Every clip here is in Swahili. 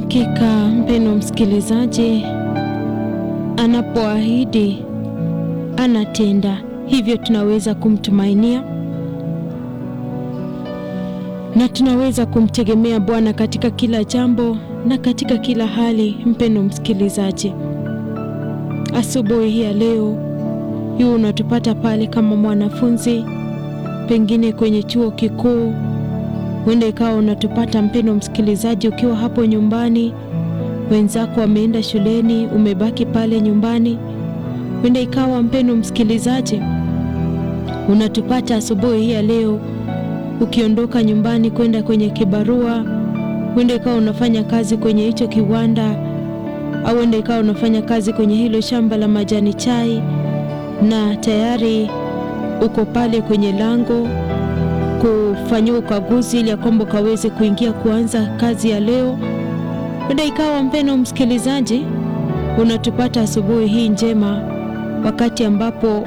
Hakika mpendwa msikilizaji, anapoahidi anatenda, hivyo tunaweza kumtumainia na tunaweza kumtegemea Bwana katika kila jambo na katika kila hali. Mpendwa msikilizaji, asubuhi hii ya leo yu unatupata pale kama mwanafunzi, pengine kwenye chuo kikuu huenda ikawa unatupata mpendwa msikilizaji, ukiwa hapo nyumbani, wenzako wameenda shuleni, umebaki pale nyumbani. Huenda ikawa mpendwa msikilizaji, unatupata asubuhi hii ya leo ukiondoka nyumbani kwenda kwenye kibarua. Huenda ikawa unafanya kazi kwenye hicho kiwanda, au huenda ikawa unafanya kazi kwenye hilo shamba la majani chai, na tayari uko pale kwenye lango kufanyiwa ukaguzi ili ya kwamba ukaweze kuingia kuanza kazi ya leo. Huenda ikawa mpendwa msikilizaji, unatupata asubuhi hii njema, wakati ambapo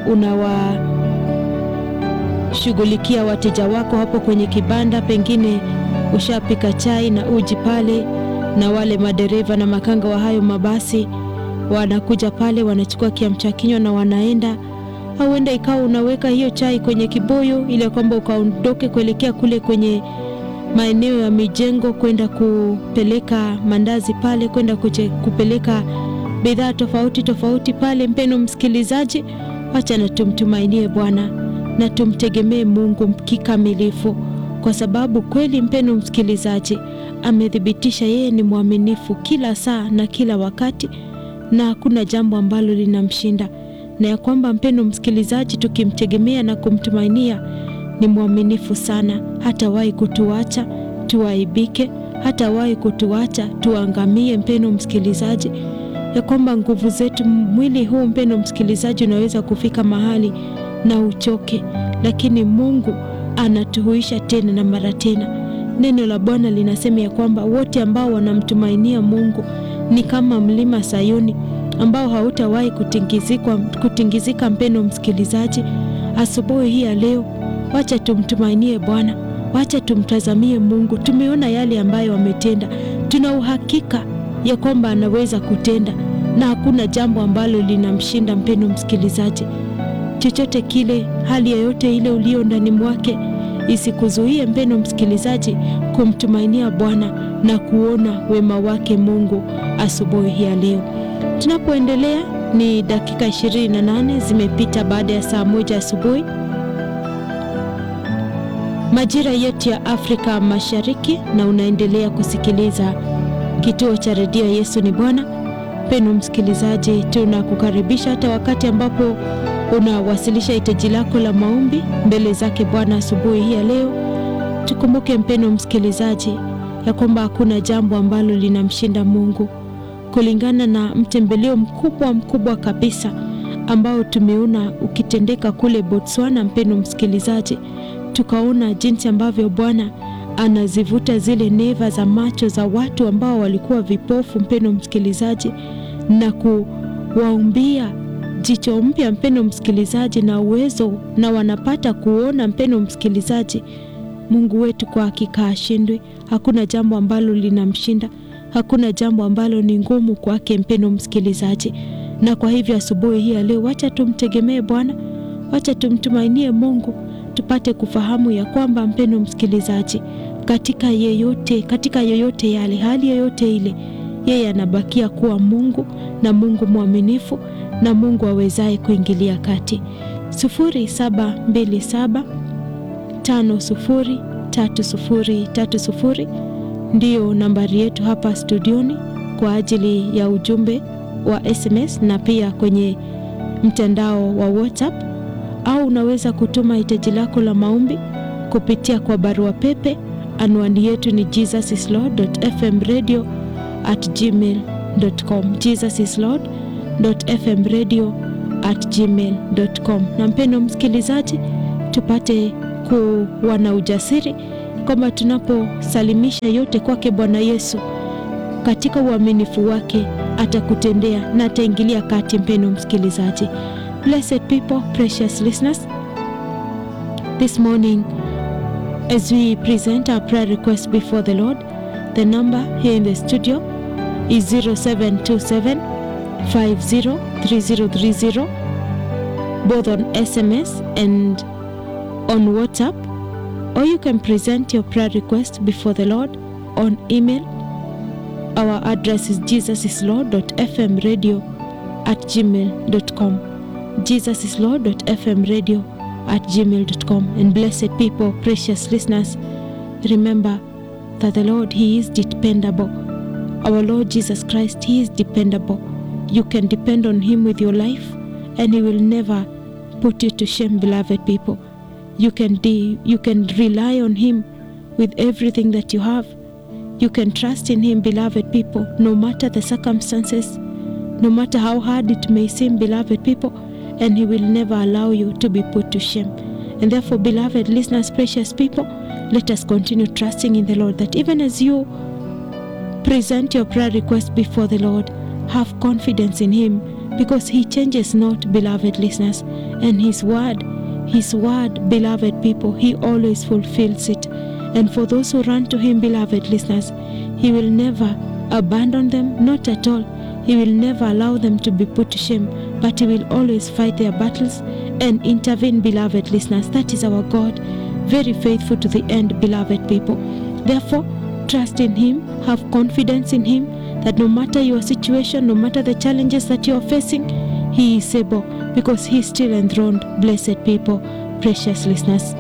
unawashughulikia wateja wako hapo kwenye kibanda, pengine ushapika chai na uji pale, na wale madereva na makanga wa hayo mabasi wanakuja pale, wanachukua kiamsha kinywa na wanaenda au huenda ikawa unaweka hiyo chai kwenye kibuyu ili kwamba ukaondoke kuelekea kule kwenye maeneo ya mijengo kwenda kupeleka mandazi pale, kwenda kupeleka bidhaa tofauti tofauti pale. Mpendwa msikilizaji, wacha na tumtumainie Bwana na tumtegemee Mungu kikamilifu, kwa sababu kweli, mpendwa msikilizaji, amethibitisha yeye ni mwaminifu kila saa na kila wakati, na hakuna jambo ambalo linamshinda na ya kwamba mpendwa msikilizaji, tukimtegemea na kumtumainia ni mwaminifu sana, hatawahi kutuacha tuaibike, hatawahi kutuacha tuangamie. Mpendwa msikilizaji, ya kwamba nguvu zetu, mwili huu mpendwa msikilizaji, unaweza kufika mahali na uchoke, lakini Mungu anatuhuisha tena na mara tena. Neno la Bwana linasema ya kwamba wote ambao wanamtumainia Mungu ni kama mlima Sayuni ambao hautawahi kutingizika, kutingizika. Mpendwa msikilizaji, asubuhi hii ya leo, wacha tumtumainie Bwana, wacha tumtazamie Mungu. Tumeona yale ambayo ametenda, tuna uhakika ya kwamba anaweza kutenda na hakuna jambo ambalo linamshinda. Mpendwa msikilizaji, chochote kile, hali yoyote ile ulio ndani mwake isikuzuie mpendwa msikilizaji kumtumainia Bwana na kuona wema wake Mungu asubuhi hii ya leo. Tunapoendelea ni dakika 28 zimepita baada ya saa moja asubuhi majira yetu ya Afrika Mashariki, na unaendelea kusikiliza kituo cha redio Yesu ni Bwana. Mpendwa msikilizaji, tunakukaribisha hata wakati ambapo unawasilisha hitaji lako la maombi mbele zake Bwana asubuhi hii ya leo. Tukumbuke mpendwa msikilizaji, ya kwamba hakuna jambo ambalo linamshinda Mungu kulingana na mtembeleo mkubwa mkubwa kabisa ambao tumeona ukitendeka kule Botswana. Mpendwa msikilizaji, tukaona jinsi ambavyo Bwana anazivuta zile neva za macho za watu ambao walikuwa vipofu, mpendwa msikilizaji, na kuwaumbia jicho mpya, mpendwa msikilizaji, na uwezo na wanapata kuona. Mpendwa msikilizaji, Mungu wetu kwa hakika hashindwi. Hakuna jambo ambalo linamshinda hakuna jambo ambalo ni ngumu kwake, mpendwa msikilizaji. Na kwa hivyo asubuhi hii ya leo, wacha tumtegemee Bwana, wacha tumtumainie Mungu, tupate kufahamu ya kwamba mpendwa msikilizaji, katika yeyote, katika yoyote yale, hali yoyote ile, yeye anabakia kuwa Mungu na Mungu mwaminifu na Mungu awezaye kuingilia kati. 0727 50 30 30 ndiyo nambari yetu hapa studioni kwa ajili ya ujumbe wa SMS na pia kwenye mtandao wa WhatsApp, au unaweza kutuma hitaji lako la maombi kupitia kwa barua pepe. Anwani yetu ni jesusislord.fmradio@gmail.com, jesusislord.fmradio@gmail.com. Na mpendwa msikilizaji, tupate kuwa na ujasiri kwamba tunaposalimisha yote kwake Bwana Yesu, katika uaminifu wake atakutendea na ataingilia kati. Mpendwa msikilizaji, blessed people, precious listeners, this morning as we present our prayer request before the Lord, the number here in the studio is 0727 503030 both on SMS and on WhatsApp, or you can present your prayer request before the Lord on email. Our address is jesusislord.fmradio at gmail.com. jesusislord.fmradio at gmail.com. And blessed people, precious listeners, remember that the Lord, He is dependable. Our Lord Jesus Christ, He is dependable. You can depend on Him with your life, and He will never put you to shame, beloved people. You can de- you can rely on Him with everything that you have. You can trust in Him, beloved people, no matter the circumstances, no matter how hard it may seem, beloved people, and He will never allow you to be put to shame. And therefore, beloved listeners, precious people, let us continue trusting in the Lord that even as you present your prayer request before the Lord, have confidence in Him because He changes not, beloved listeners, and His word, His word, beloved people, He always fulfills it. And for those who run to Him, beloved listeners, He will never abandon them, not at all. He will never allow them to be put to shame, but He will always fight their battles and intervene, beloved listeners. That is our God, very faithful to the end, beloved people. Therefore, trust in Him, have confidence in Him, that no matter your situation, no matter the challenges that you are facing, He is able because He is still enthroned, blessed people, precious listeners.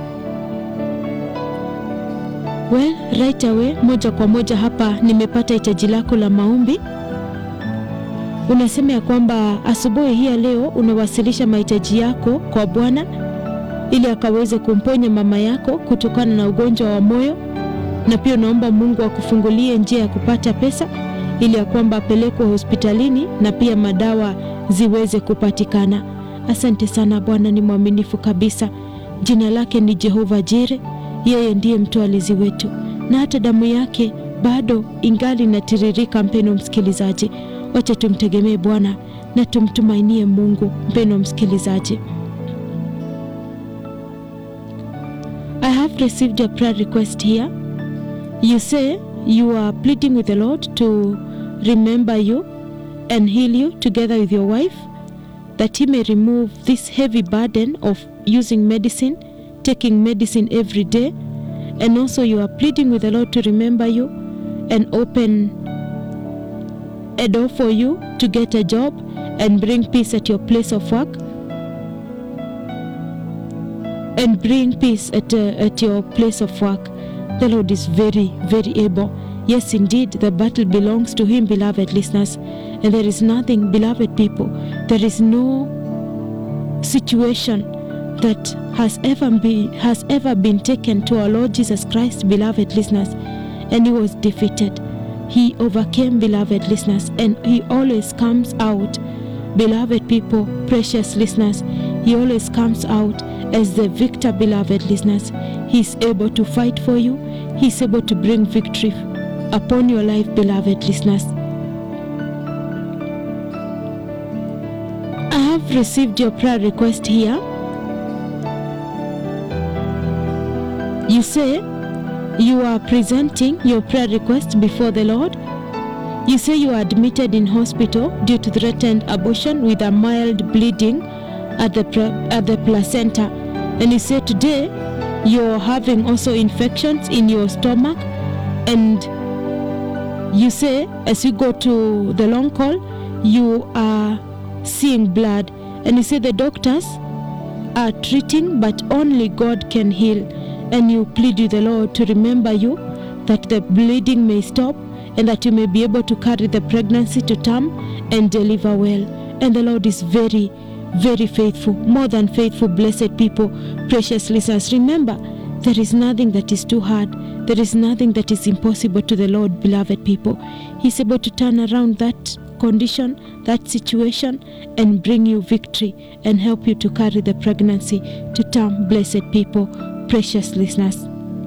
Well, right away, moja kwa moja hapa nimepata hitaji lako la maombi. Unasema ya kwamba asubuhi hii ya leo unawasilisha mahitaji yako kwa Bwana ili akaweze kumponya mama yako kutokana na ugonjwa wa moyo, na pia unaomba Mungu akufungulie njia ya kupata pesa ili ya kwamba apelekwe hospitalini na pia madawa ziweze kupatikana. Asante sana, Bwana ni mwaminifu kabisa. Jina lake ni Jehova Jire, yeye ndiye mtoalizi wetu, na hata damu yake bado ingali inatiririka. Mpeno msikilizaji, wacha tumtegemee Bwana na tumtumainie Mungu. Mpeno msikilizaji, I have received a prayer request here. You say you are pleading with the Lord to remember you and heal you together with your wife, that He may remove this heavy burden of using medicine, taking medicine every day. And also, you are pleading with the Lord to remember you and open a door for you to get a job and bring peace at your place of work. And bring peace at, uh, at your place of work. The Lord is very, very able. Yes, indeed, the battle belongs to Him, beloved listeners. And there is nothing, beloved people, there is no situation that has ever been has ever been taken to our Lord Jesus Christ, beloved listeners, and He was defeated. He overcame, beloved listeners, and He always comes out, beloved people, precious listeners. He always comes out as the victor, beloved listeners. He's able to fight for you. He's able to bring victory upon your life, beloved listeners. I have received your prayer request here. You say you are presenting your prayer request before the Lord. You say you are admitted in hospital due to threatened abortion with a mild bleeding at the pre- at the placenta, and you say today you're having also infections in your stomach, and you say as you go to the long call, you are seeing blood, and you say the doctors are treating, but only God can heal. And you plead with the Lord to remember you that the bleeding may stop and that you may be able to carry the pregnancy to term and deliver well. And the Lord is very, very faithful, more than faithful, blessed people, precious listeners. Remember, there is nothing that is too hard. There is nothing that is impossible to the Lord, beloved people. He's able to turn around that condition, that situation, and bring you victory and help you to carry the pregnancy to term, blessed people, precious listeners.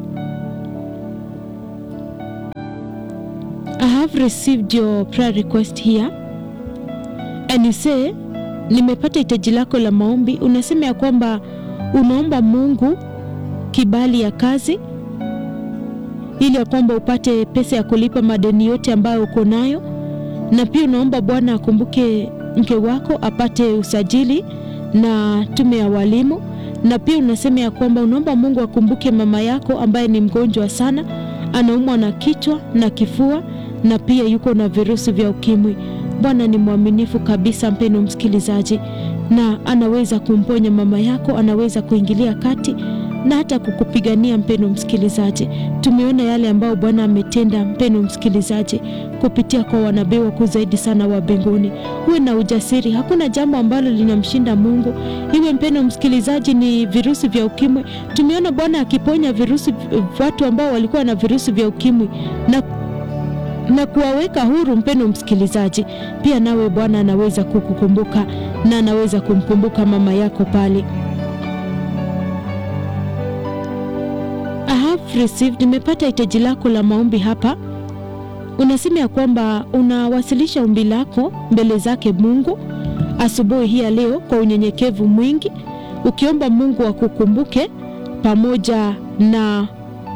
I have received your prayer request here and you say nimepata hitaji lako la maombi. Unasema ya kwamba unaomba Mungu kibali ya kazi ili ya kwamba upate pesa ya kulipa madeni yote ambayo uko nayo, na pia unaomba Bwana akumbuke mke wako apate usajili na tume ya walimu, na pia unasema ya kwamba unaomba Mungu akumbuke mama yako ambaye ni mgonjwa sana, anaumwa na kichwa na kifua na pia yuko na virusi vya ukimwi. Bwana ni mwaminifu kabisa, mpendo msikilizaji, na anaweza kumponya mama yako, anaweza kuingilia kati na hata kukupigania. Mpendo msikilizaji, tumeona yale ambayo Bwana ametenda, mpendo msikilizaji, kupitia kwa wanabii wakuu zaidi sana wa mbinguni. Uwe na ujasiri, hakuna jambo ambalo linamshinda Mungu. Iwe mpendo msikilizaji, ni virusi vya ukimwi. Tumeona Bwana akiponya virusi, watu ambao walikuwa na virusi vya ukimwi na na kuwaweka huru. Mpendo msikilizaji, pia nawe Bwana anaweza kukukumbuka na anaweza kumkumbuka mama yako pale. I have received, nimepata hitaji lako la maombi hapa. Unasema ya kwamba unawasilisha ombi lako mbele zake Mungu asubuhi hii ya leo kwa unyenyekevu mwingi, ukiomba Mungu akukumbuke pamoja na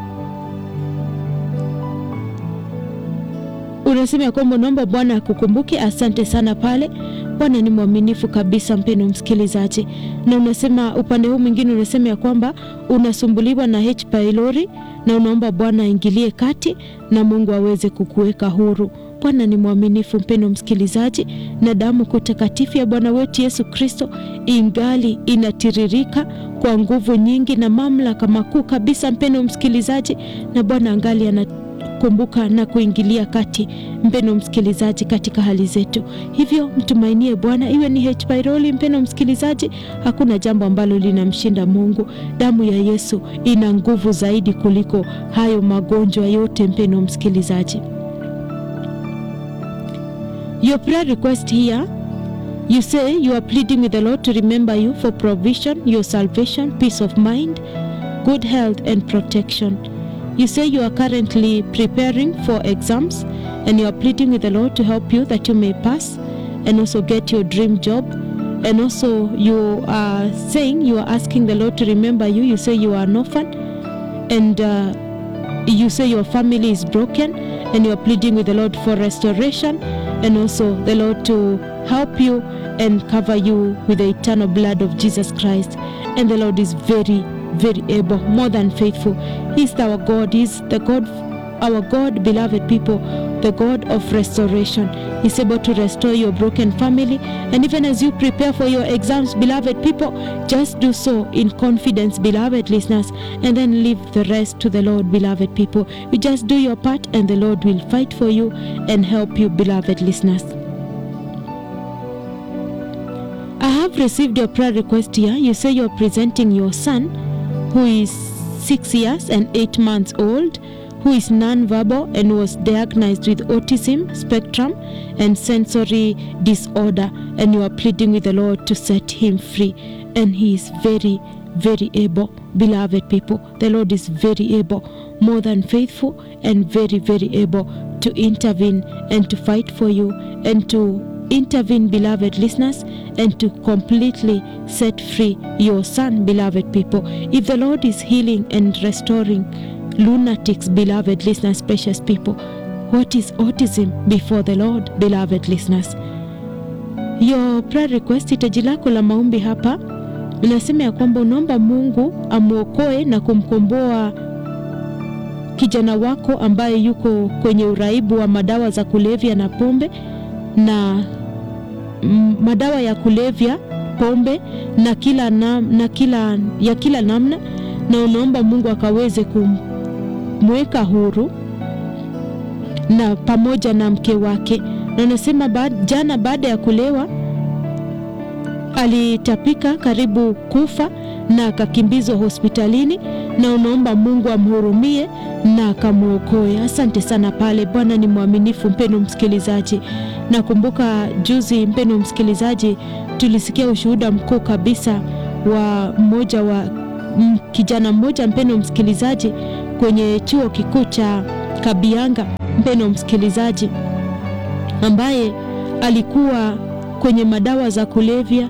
unasema ya kwamba unaomba Bwana akukumbuke. Asante sana pale. Bwana ni mwaminifu kabisa, mpendo msikilizaji. Na unasema upande huu mwingine, unasema ya kwamba unasumbuliwa na H pylori na unaomba Bwana aingilie kati na Mungu aweze kukuweka huru. Bwana ni mwaminifu, mpendo msikilizaji, na damu kuu takatifu ya Bwana wetu Yesu Kristo ingali inatiririka kwa nguvu nyingi na mamlaka makuu kabisa, mpendo msikilizaji, na Bwana angali ana kumbuka na kuingilia kati, mpendo msikilizaji, katika hali zetu. Hivyo mtumainie Bwana, iwe ni H pylori. Mpendo msikilizaji, hakuna jambo ambalo linamshinda Mungu. Damu ya Yesu ina nguvu zaidi kuliko hayo magonjwa yote, mpendo msikilizaji. Your prayer request here you say you are pleading with the Lord to remember you for provision, your salvation, peace of mind, good health and protection. You say you are currently preparing for exams and you are pleading with the Lord to help you that you may pass and also get your dream job. And also, you are saying you are asking the Lord to remember you. You say you are an orphan and uh, you say your family is broken and you are pleading with the Lord for restoration and also the Lord to help you and cover you with the eternal blood of Jesus Christ. And the Lord is very very able, more than faithful. He's our God. He's the God, our God, beloved people, the God of restoration. He's able to restore your broken family. And even as you prepare for your exams, beloved people, just do so in confidence, beloved listeners, and then leave the rest to the Lord, beloved people. You just do your part, and the Lord will fight for you and help you, beloved listeners. I have received your prayer request here. You say you're presenting your son who is six years and eight months old, who is non-verbal and was diagnosed with autism spectrum and sensory disorder, and you are pleading with the Lord to set him free. And he is very, very able, beloved people. The Lord is very able, more than faithful, and very, very able to intervene and to fight for you and to intervene, beloved listeners, and to completely set free your son, beloved people. If the Lord is healing and restoring lunatics, beloved listeners, precious people, what is autism before the Lord, beloved listeners? Your prayer request, hitaji lako la maombi hapa unasema ya kwamba unaomba Mungu amwokoe na kumkomboa kijana wako ambaye yuko kwenye uraibu wa madawa za kulevya na pombe na mm, madawa ya kulevya pombe na kila, na, na kila ya kila namna, na unaomba Mungu akaweze kumweka huru na pamoja na mke wake, na unasema baad, jana baada ya kulewa alitapika karibu kufa na akakimbizwa hospitalini, na unaomba Mungu amhurumie na akamwokoe. Asante sana pale. Bwana ni mwaminifu, mpendo msikilizaji. Nakumbuka juzi, mpendo msikilizaji, tulisikia ushuhuda mkuu kabisa wa mmoja wa m, kijana mmoja, mpendo msikilizaji, kwenye chuo kikuu cha Kabianga, mpendo msikilizaji, ambaye alikuwa kwenye madawa za kulevya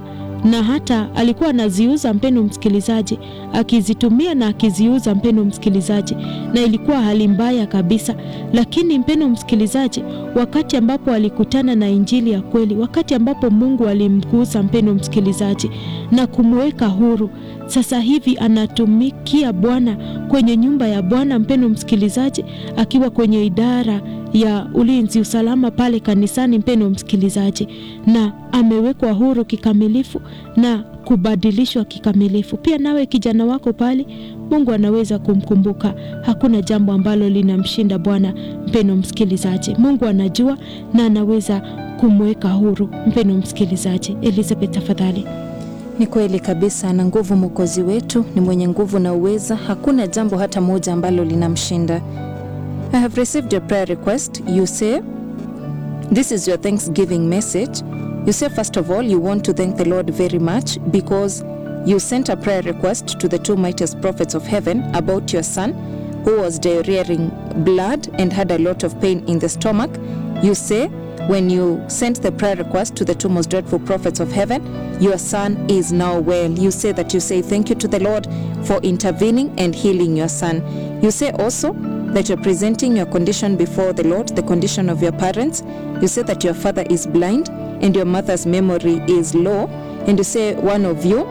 na hata alikuwa anaziuza, mpendo msikilizaji, akizitumia na akiziuza, mpendo msikilizaji, na ilikuwa hali mbaya kabisa. Lakini mpendo msikilizaji, wakati ambapo alikutana na injili ya kweli, wakati ambapo Mungu alimgusa, mpendo msikilizaji, na kumweka huru, sasa hivi anatumikia Bwana kwenye nyumba ya Bwana, mpendo msikilizaji, akiwa kwenye idara ya ulinzi usalama pale kanisani, mpendo msikilizaji, na amewekwa huru kikamilifu na kubadilishwa kikamilifu. Pia nawe kijana wako pale, Mungu anaweza kumkumbuka. Hakuna jambo ambalo linamshinda Bwana, mpendo msikilizaji. Mungu anajua na anaweza kumweka huru, mpendo msikilizaji. Elizabeth, tafadhali. Ni kweli kabisa, na nguvu Mwokozi wetu ni mwenye nguvu na uweza. Hakuna jambo hata moja ambalo linamshinda. I have received your prayer request. You say, this is your Thanksgiving message. You say, first of all, you want to thank the Lord very much because you sent a prayer request to the two mightiest prophets of heaven about your son who was diarrheaing blood and had a lot of pain in the stomach. You say, when you sent the prayer request to the two most dreadful prophets of heaven, your son is now well. You say that you say thank you to the Lord for intervening and healing your son. You say also that you're presenting your condition before the Lord, the condition of your parents. You say that your father is blind and your mother's memory is low. And you say one of you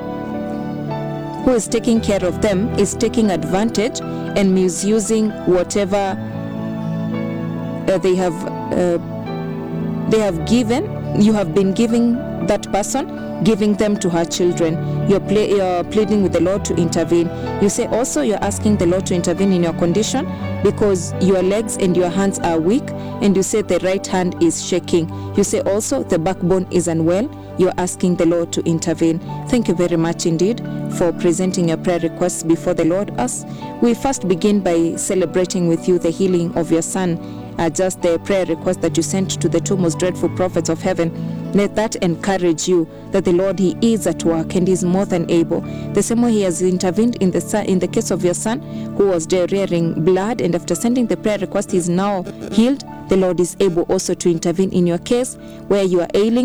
who is taking care of them is taking advantage and misusing whatever uh, they have uh, they have given you have been giving that person giving them to her children you're, ple- you're pleading with the lord to intervene you say also you're asking the lord to intervene in your condition because your legs and your hands are weak and you say the right hand is shaking you say also the backbone is unwell you're asking the lord to intervene thank you very much indeed for presenting your prayer requests before the lord as we first begin by celebrating with you the healing of your son uh, just the prayer request that you sent to the two most dreadful prophets of heaven let that encourage you that the lord he is at work and is more than able the same way he has intervened in the son, in the case of your son who was diarrheaing blood and after sending the prayer request he is now healed the lord is able also to intervene in your case where you are ailing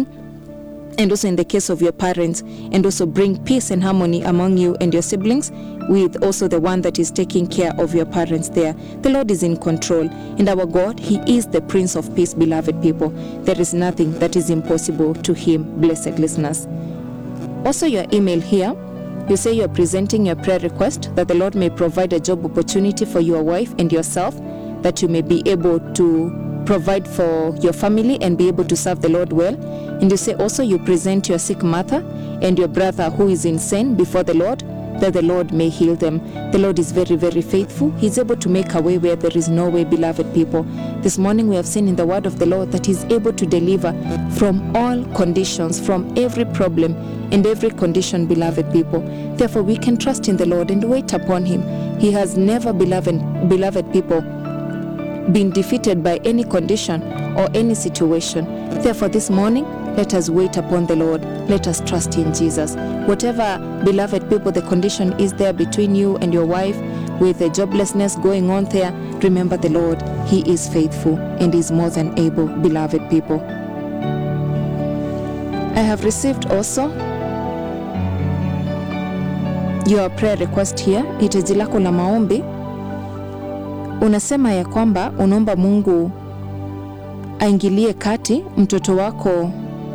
and also in the case of your parents, and also bring peace and harmony among you and your siblings, with also the one that is taking care of your parents there. The Lord is in control, and our God, He is the Prince of Peace, beloved people. There is nothing that is impossible to Him, blessed listeners. Also, your email here. You say you're presenting your prayer request that the Lord may provide a job opportunity for your wife and yourself, that you may be able to provide for your family and be able to serve the Lord well. And you say also you present your sick mother and your brother who is insane before the Lord, that the Lord may heal them. The Lord is very, very faithful. He's able to make a way where there is no way, beloved people. This morning we have seen in the word of the Lord that He's able to deliver from all conditions, from every problem and every condition, beloved people. Therefore, we can trust in the Lord and wait upon Him. He has never, beloved, beloved people, been defeated by any condition or any situation. Therefore, this morning, let us wait upon the Lord. Let us trust in Jesus. Whatever, beloved people, the condition is there between you and your wife, with the joblessness going on there, remember the Lord. He is faithful and is more than able, beloved people. I have received also your prayer request here, hitaji lako la maombi unasema ya kwamba unaomba Mungu aingilie kati mtoto wako.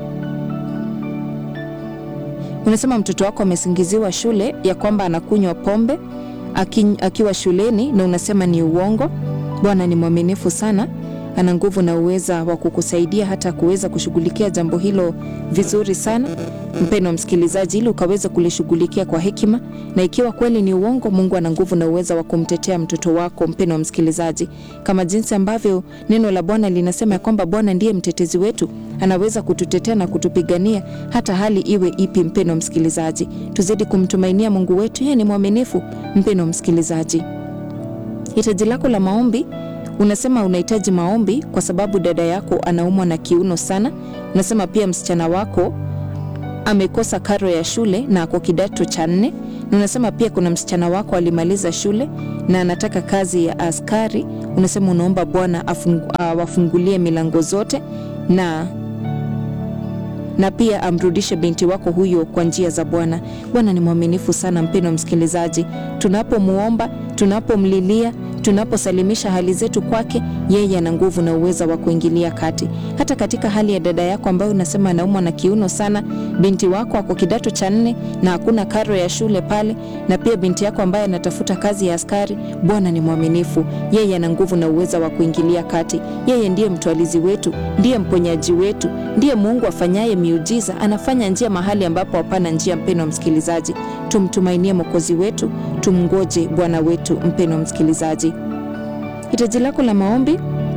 Unasema mtoto wako amesingiziwa shule ya kwamba anakunywa pombe aki, akiwa shuleni, na unasema ni uongo. Bwana ni mwaminifu sana, ana nguvu na uweza wa kukusaidia hata kuweza kushughulikia jambo hilo vizuri sana, mpendwa msikilizaji, ili ukaweza kulishughulikia kwa hekima. Na ikiwa kweli ni uongo, Mungu ana nguvu na uweza wa kumtetea mtoto wako, mpendwa msikilizaji, kama jinsi ambavyo neno la Bwana linasema ya kwamba Bwana ndiye mtetezi wetu, anaweza kututetea na kutupigania hata hali iwe ipi. Mpendwa msikilizaji, tuzidi kumtumainia Mungu wetu, yeye ni mwaminifu. Mpendwa msikilizaji, hitaji lako la maombi unasema unahitaji maombi kwa sababu dada yako anaumwa na kiuno sana. Unasema pia msichana wako amekosa karo ya shule na ako kidato cha nne, na unasema pia kuna msichana wako alimaliza shule na anataka kazi ya askari. Unasema unaomba Bwana afungu, awafungulie milango zote na na pia amrudishe binti wako huyo kwa njia za Bwana. Bwana ni mwaminifu sana, mpendwa msikilizaji, tunapomuomba, tunapomlilia tunaposalimisha hali zetu kwake, yeye ana nguvu na uweza wa kuingilia kati. Hata katika hali ya dada yako ambayo unasema anaumwa na kiuno sana, binti wako ako kidato cha nne na hakuna karo ya shule pale, na pia binti yako ambaye anatafuta kazi ya askari, Bwana ni mwaminifu, yeye ana nguvu na uweza wa kuingilia kati. Yeye ndiye mtwalizi wetu, ndiye mponyaji wetu, ndiye Mungu afanyaye miujiza, anafanya njia mahali ambapo hapana njia. Mpendwa msikilizaji, tumtumainie Mwokozi wetu, tumngoje Bwana wetu. Mpendwa msikilizaji, hitaji lako la maombi,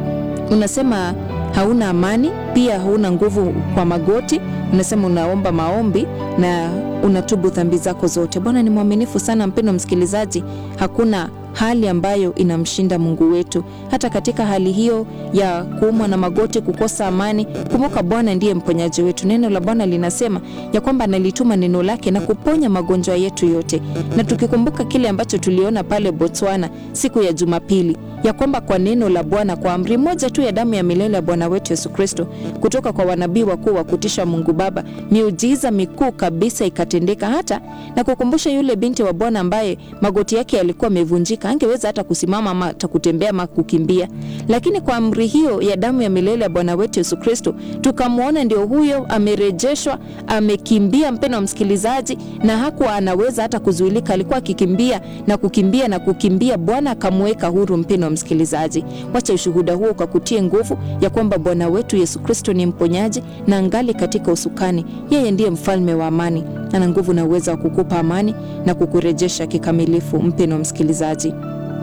unasema hauna amani, pia hauna nguvu kwa magoti. Unasema unaomba maombi na unatubu dhambi zako zote. Bwana ni mwaminifu sana, mpendwa msikilizaji, hakuna hali ambayo inamshinda Mungu wetu. Hata katika hali hiyo ya kuumwa na magoti, kukosa amani, kumbuka Bwana ndiye mponyaji wetu. Neno la Bwana linasema ya kwamba analituma neno lake na kuponya magonjwa yetu yote, na tukikumbuka kile ambacho tuliona pale Botswana siku ya Jumapili ya kwamba kwa neno la Bwana, kwa amri moja tu ya damu ya milele ya Bwana wetu Yesu Kristo, kutoka kwa wanabii wakuu wa kutisha Mungu Baba, miujiza mikuu kabisa ikatendeka, hata na kukumbusha yule binti wa Bwana ambaye magoti yake yalikuwa yamevunjika, angeweza hata kusimama ama hata kutembea ama kukimbia, lakini kwa amri hiyo ya damu ya milele ya Bwana wetu Yesu Kristo tukamwona ndio huyo amerejeshwa, amekimbia, mpendwa msikilizaji, na hakuwa anaweza hata kuzuilika, alikuwa akikimbia na kukimbia na kukimbia, Bwana akamweka huru. Mpendwa msikilizaji, wacha ushuhuda huo ukakutie nguvu ya kwamba Bwana wetu Yesu Kristo ni mponyaji na angali katika usukani. Yeye ndiye mfalme wa amani, ana nguvu na uwezo wa kukupa amani na kukurejesha kikamilifu. Mpendwa msikilizaji,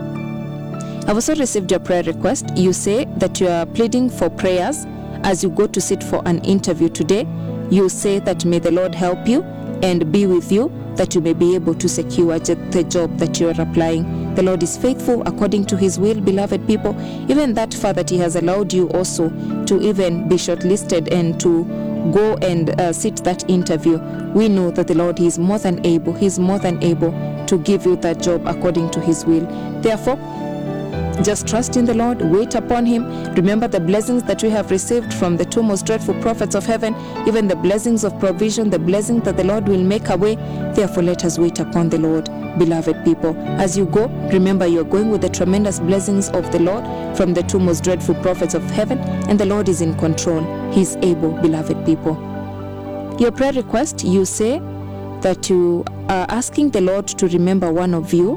I've also received your prayer request. You say that you are pleading for prayers as you go to sit for an interview today. You say that may the Lord help you and be with you that you may be able to secure the job that you are applying. The Lord is faithful according to his will, beloved people, even that far that he has allowed you also to even be shortlisted and to go and uh, sit that interview. We know that the Lord is more than able, he is more than able to give you that job according to his will. Therefore, just trust in the Lord, wait upon Him. Remember the blessings that we have received from the two most dreadful prophets of heaven, even the blessings of provision, the blessing that the Lord will make a way. Therefore, let us wait upon the Lord, beloved people. As you go, remember you are going with the tremendous blessings of the Lord from the two most dreadful prophets of heaven, and the Lord is in control. He is able, beloved people. Your prayer request, you say that you are asking the Lord to remember one of you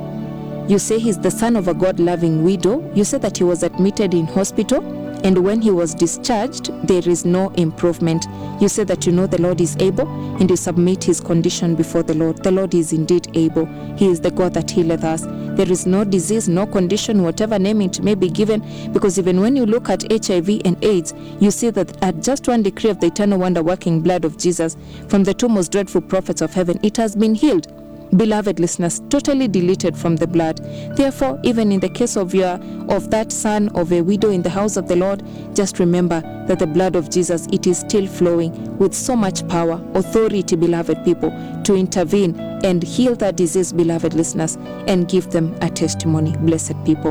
you say he's the son of a God loving widow. You say that he was admitted in hospital, and when he was discharged, there is no improvement. You say that you know the Lord is able, and you submit his condition before the Lord. The Lord is indeed able. He is the God that healeth us. There is no disease, no condition, whatever name it may be given, because even when you look at HIV and AIDS, you see that at just one decree of the eternal wonder working blood of Jesus from the two most dreadful prophets of heaven, it has been healed beloved listeners totally deleted from the blood therefore even in the case of your of that son of a widow in the house of the lord just remember that the blood of jesus it is still flowing with so much power authority beloved people to intervene and heal that disease beloved listeners and give them a testimony blessed people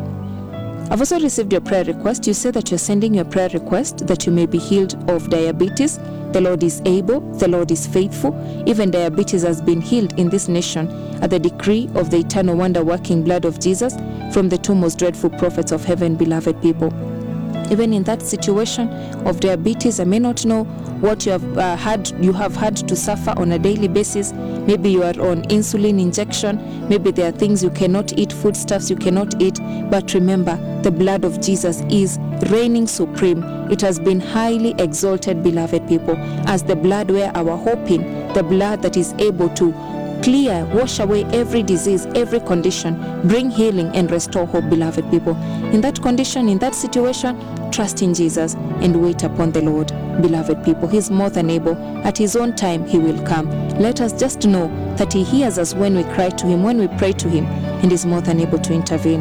I've also received your prayer request. You say that you're sending your prayer request that you may be healed of diabetes. The Lord is able, the Lord is faithful. Even diabetes has been healed in this nation at the decree of the eternal wonder working blood of Jesus from the two most dreadful prophets of heaven, beloved people. Even in that situation of diabetes, I may not know what you have uh, had you have had to suffer on a daily basis. Maybe you are on insulin injection. Maybe there are things you cannot eat, foodstuffs you cannot eat. But remember, the blood of Jesus is reigning supreme. It has been highly exalted, beloved people, as the blood where our hope in, the blood that is able to clear, wash away every disease, every condition, bring healing and restore hope, beloved people. In that condition, in that situation, trust in Jesus and wait upon the Lord, beloved people. He's more than able. At His own time, He will come. Let us just know that He hears us when we cry to Him, when we pray to Him, and is more than able to intervene.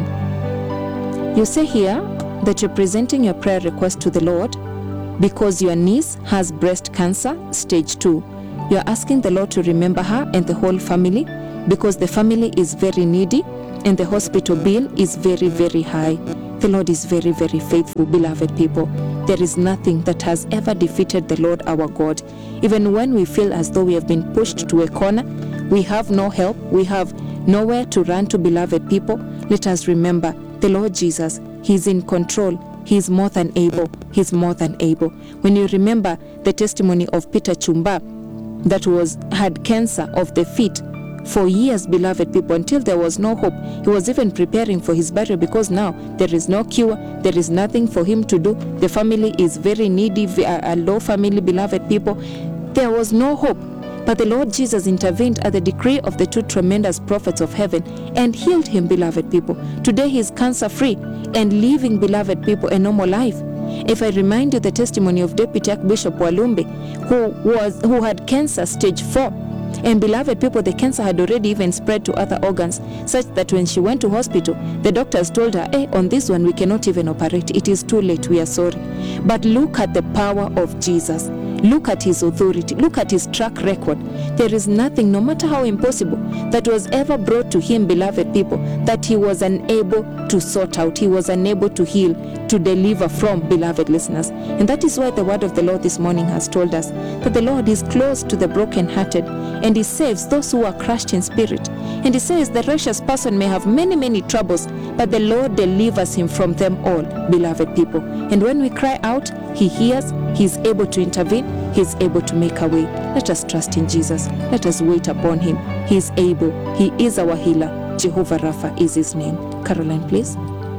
You say here that you're presenting your prayer request to the Lord because your niece has breast cancer, stage 2. You're asking the Lord to remember her and the whole family because the family is very needy and the hospital bill is very, very high. The Lord is very, very faithful, beloved people. there is nothing that has ever defeated the Lord our God. Even when we feel as though we have been pushed to a corner, we have no help, we have nowhere to run to, beloved people, let us remember the Lord Jesus, He's in control. He's more than able. He's more than able. When you remember the testimony of Peter Chumba that was had cancer of the feet for years, beloved people, until there was no hope. He was even preparing for his burial because now there is no cure, there is nothing for him to do. The family is very needy, a low family, beloved people. There was no hope. But the Lord Jesus intervened at the decree of the two tremendous prophets of heaven and healed him, beloved people. Today he is cancer free and living, beloved people, a normal life. If I remind you the testimony of Deputy Archbishop Walumbe, who was who had cancer stage four, and beloved people, the cancer had already even spread to other organs, such that when she went to hospital, the doctors told her, Hey, on this one, we cannot even operate. It is too late. We are sorry. But look at the power of Jesus. Look at his authority. Look at his track record. There is nothing, no matter how impossible, that was ever brought to him, beloved people, that he was unable to sort out. He was unable to heal, to deliver from, beloved listeners. And that is why the word of the Lord this morning has told us that the Lord is close to the brokenhearted and he saves those who are crushed in spirit. And he says the righteous person may have many, many troubles, but the Lord delivers him from them all, beloved people. And when we cry out, he hears, he is able to intervene, he is able to make a way. Let us trust in Jesus. Let us wait upon him. He is able. He is our healer. Jehovah Rapha is his name. Caroline, please.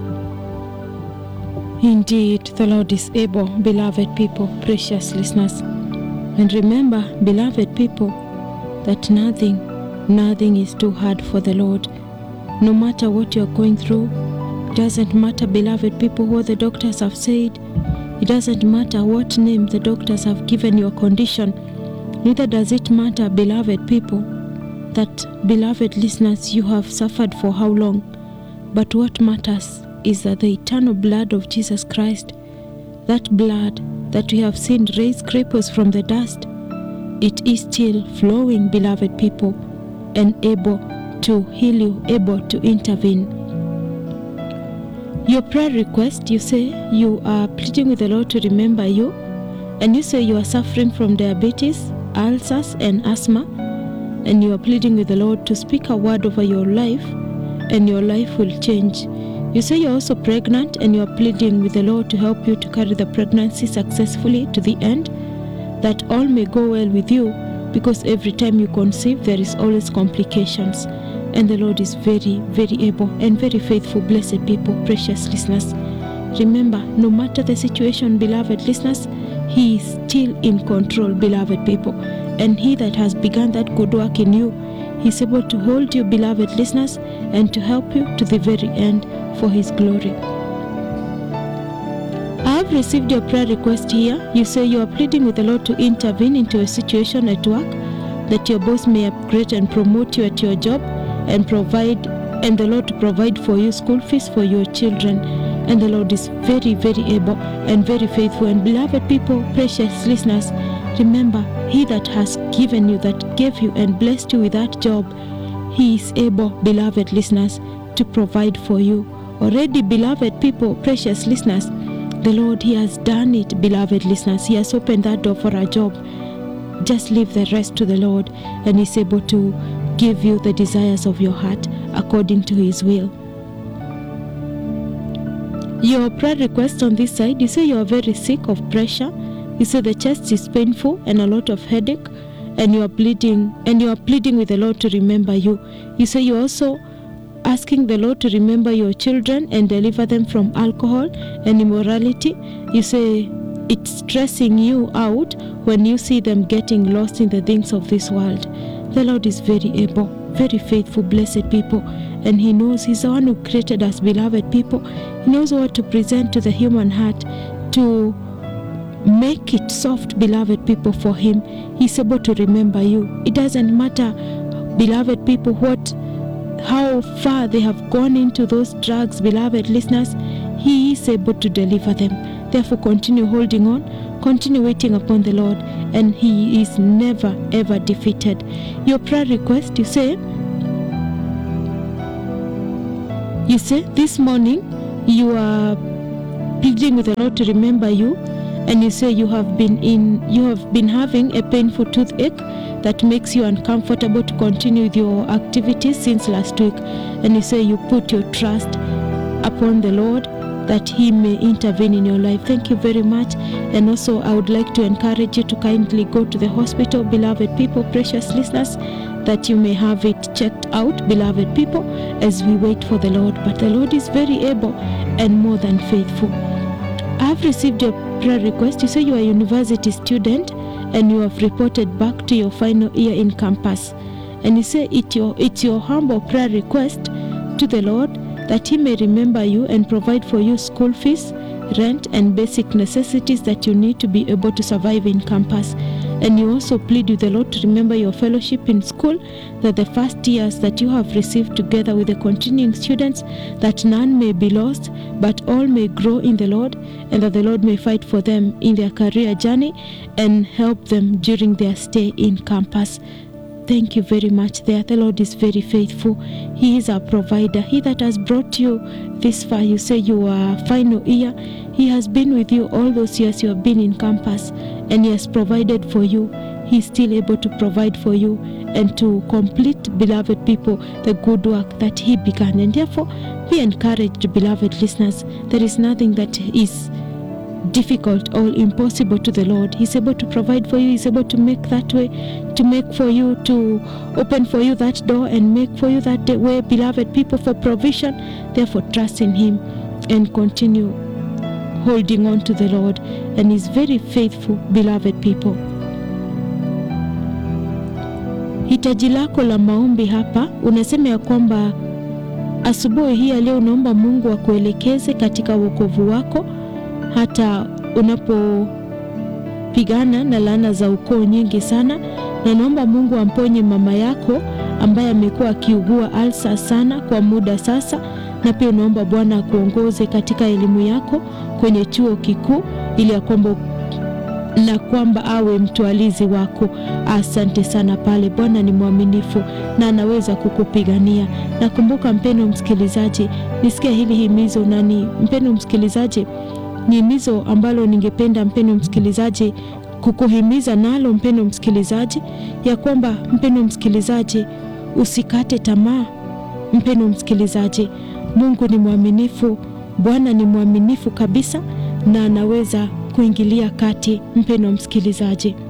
Indeed, the Lord is able, beloved people, precious listeners. And remember, beloved people, that nothing, nothing is too hard for the Lord. No matter what you're going through, it doesn't matter, beloved people, what the doctors have said. It doesn't matter what name the doctors have given your condition. Neither does it matter, beloved people, that, beloved listeners, you have suffered for how long. But what matters is that the eternal blood of Jesus Christ, that blood that we have seen raise cripples from the dust, it is still flowing, beloved people, and able to heal you, able to intervene. Your prayer request, you say you are pleading with the Lord to remember you, and you say you are suffering from diabetes, ulcers, and asthma, and you are pleading with the Lord to speak a word over your life, and your life will change. You say you're also pregnant, and you are pleading with the Lord to help you to carry the pregnancy successfully to the end, that all may go well with you, because every time you conceive, there is always complications. And the Lord is very, very able and very faithful, blessed people, precious listeners. Remember, no matter the situation, beloved listeners, He is still in control, beloved people. And He that has begun that good work in you, He is able to hold you, beloved listeners, and to help you to the very end for His glory. I have received your prayer request here. You say you are pleading with the Lord to intervene into a situation at work, that your boss may upgrade and promote you at your job and provide and the Lord to provide for you school fees for your children. And the Lord is very, very able and very faithful. And beloved people, precious listeners, remember, He that has given you, that gave you and blessed you with that job, He is able, beloved listeners, to provide for you. Already, beloved people, precious listeners, the Lord, He has done it, beloved listeners. He has opened that door for a job. Just leave the rest to the Lord, and He's able to give you the desires of your heart according to His will. Your prayer request on this side, you say you are very sick of pressure. You say the chest is painful and a lot of headache, and you are pleading and you are pleading with the Lord to remember you. You say you also asking the Lord to remember your children and deliver them from alcohol and immorality. You say it's stressing you out when you see them getting lost in the things of this world. The Lord is very able, very faithful, blessed people, and He knows He's the one who created us, beloved people. He knows what to present to the human heart to make it soft, beloved people, for Him. He's able to remember you. It doesn't matter, beloved people, what how far they have gone into those drugs, beloved listeners, He is able to deliver them. Therefore, continue holding on, continue waiting upon the Lord, and He is never ever defeated. Your prayer request, you say, you say this morning you are pleading with the Lord to remember you, and you say you have been in you have been having a painful toothache that makes you uncomfortable to continue with your activities since last week and you say you put your trust upon the Lord that he may intervene in your life. Thank you very much. And also I would like to encourage you to kindly go to the hospital, beloved people, precious listeners, that you may have it checked out, beloved people, as we wait for the Lord. But the Lord is very able and more than faithful. I have received your prayer request. You say you are a university student and you have reported back to your final year in campus. And you say it your, it's your humble prayer request to the Lord that He may remember you and provide for you school fees, rent, and basic necessities that you need to be able to survive in campus. And you also plead with the Lord to remember your fellowship in school, that the first years that you have received together with the continuing students, that none may be lost, but all may grow in the Lord, and that the Lord may fight for them in their career journey and help them during their stay in campus. Thank you very much there. The Lord is very faithful. He is our provider. He that has brought you this far, you say you are final year. He has been with you all those years you have been in campus and He has provided for you. He is still able to provide for you and to complete, beloved people, the good work that He began. And therefore, be encouraged, beloved listeners. There is nothing that is difficult or impossible to the Lord. He's able to provide for you, He's able to make that way, to make for you, to open for you that door and make for you that way, beloved people, for provision. Therefore, trust in Him and continue holding on to the Lord. And He's very faithful, beloved people. Hitaji lako la maombi hapa unasema ya kwamba asubuhi hii ya leo unaomba Mungu akuelekeze katika wokovu wako hata unapopigana na laana za ukoo nyingi sana, na naomba Mungu amponye mama yako ambaye amekuwa akiugua alsa sana kwa muda sasa, na pia unaomba Bwana akuongoze katika elimu yako kwenye chuo kikuu ili ya kwamba na kwamba awe mtwalizi wako. Asante sana pale. Bwana ni mwaminifu na anaweza kukupigania. Nakumbuka mpendo msikilizaji, nisikia hili himizo nani, mpendo msikilizaji ni himizo ambalo ningependa mpendo msikilizaji kukuhimiza nalo mpendo msikilizaji, ya kwamba mpendo msikilizaji, usikate tamaa. Mpendo msikilizaji, Mungu ni mwaminifu, Bwana ni mwaminifu kabisa, na anaweza kuingilia kati. Mpendo msikilizaji